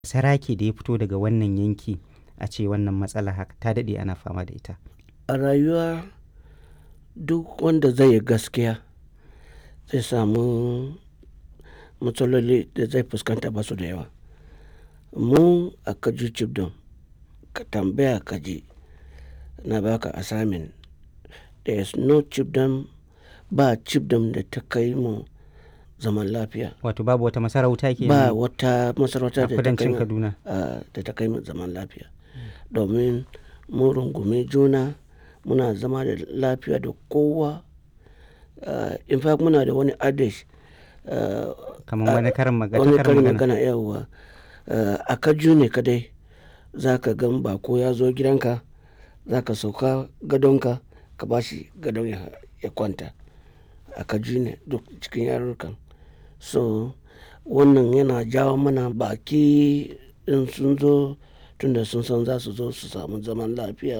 sarake da ya fito daga wannan yanki a ce wannan matsala haka ta daɗe ana fama da ita a rayuwa duk wanda zai yi gaskiya zai samu matsaloli da zai fuskanta ba su da yawa mu a kaju chibdom ka tambaya kaji na baka assignment there is no chibdom ba chibdom da ta kai mu zaman lafiya wato babu wata masarauta ke ba wata masarauta a da ta kai kudancin mu kaduna ah, da ta kai mu zaman lafiya domin mun rungumi juna muna zama da lafiya da kowa Ah, in fact muna da wani adage ah, kamar wani karin magana wani karin karin magana magana yawwa Ah, a kaju ne kadai za ka gan bako ya zo gidanka za ka sauka gadonka ka ba shi gadon ya, ya kwanta a kaju ne duk cikin yarurrukan so wannan yana jawo mana baki in sun zo tunda sun san za su zo su samu zaman lafiya